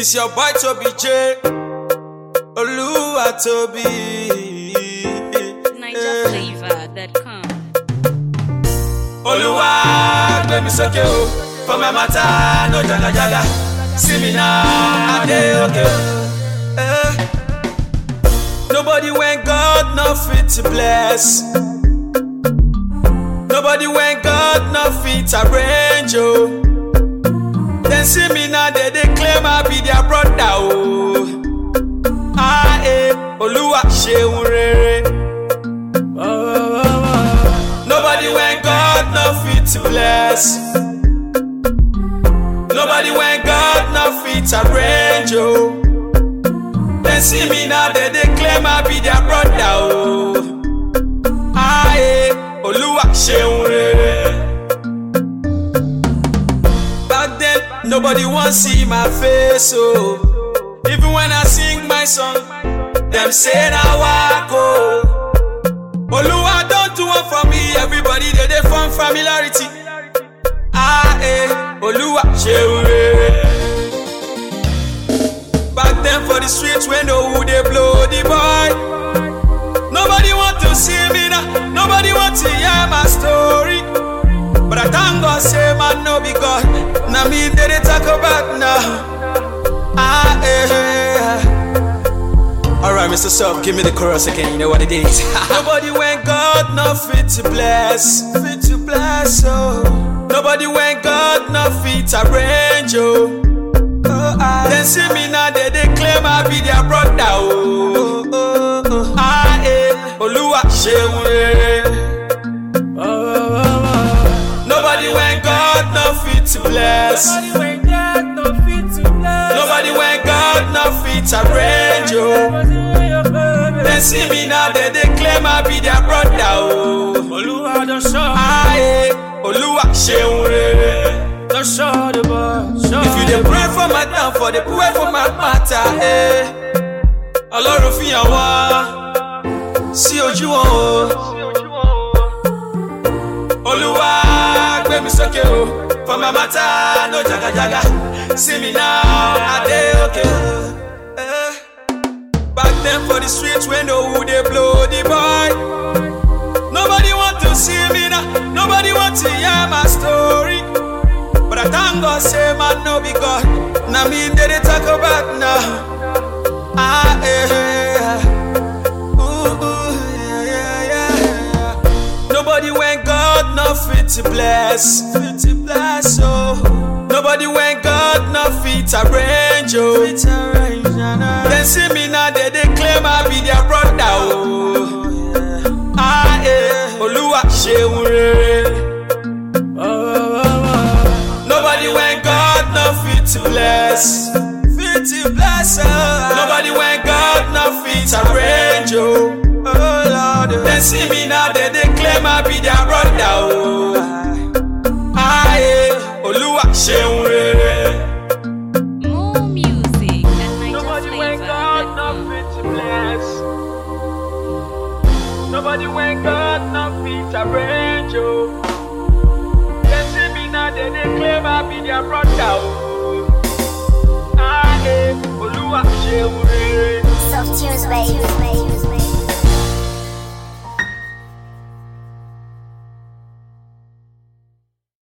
It's your boy Toby J. Oluwa Toby. NigerFlavor.com. Oluwa gbé mi sókè o. For my matter no jaga jaga. See me now, I dey okay o. Eh. Nobody when God no fit to bless. Nobody when God no fit arrange oh. Then see me now, they dey claim I be their brother oh. Ah eh, Oluwa ṣeun rere. Nobody when God no fit to bless. Nobody when God no fit arrange oh. Then see me now, they dey claim I be their brother oh. Ah eh, Oluwa ṣeun rere. Back then, nobody want see my face, oh. Even when I sing my song, them say na wako. Oluwa don't do one for me, everybody they dey form familiarity. Ah eh, Oluwa ṣeun rere. Back then for the streets, when no who they blow the boy. Nobody want to see me now, nobody want to hear my story. But I thank God, say man no be God. Now me they dey talk about now. Ah eh. Alright, Mr. Sub, give me the chorus again. You know what it is. Nobody when God no fit to bless, fit to bless oh. Nobody when God no fit arrange oh. Oh, ah. Then see me now, they they claim I be their brother oh. oh, oh, oh. Ah eh, Oluwa ṣeun rere. Nobody when God no fit to bless. Nobody when God no fit to bless. Nobody when God no fit arrange oh. Then see me now, they they claim I be their brother oh. Oluwa don show, Ah eh, Oluwa ṣeun rere. don show the boy. Show If you dey pray for my town, for the pray for my matter eh. Ọlọ́run fi hàn wá sí ojú wọn o. Olúwa gbé mi sókè o, for my matter no jagajaga. See me now, I dey okay o. Eh. Back then for the streets when no who dey blow the boy. Nobody want to see me now, nobody want to hear my story. But I thank God say man no be God. Now me they dey talk about now. Ah eh. Ooh, ooh, yeah, yeah, yeah. Nobody when God no fit to bless, fit to bless oh. Nobody when God no fit arrange oh. Fit arrange, Then see me now they dey claim I be their brother oh. Ah eh, Oluwa ṣeun rere. Nobody when God no fit to bless, fit to bless oh. Nobody when God no fit arrange oh. Oh Lord, then see me now they dey claim I be their brother oh. Ah eh, Oluwa ṣeun rere. More music at Nobody when God no NigerFlavor.com. fit to bless. Nobody when God no fit arrange oh. They see me now, they dey claim I be their brother oh. Ah eh, Oluwa ṣeun rere. Soft tunes, baby.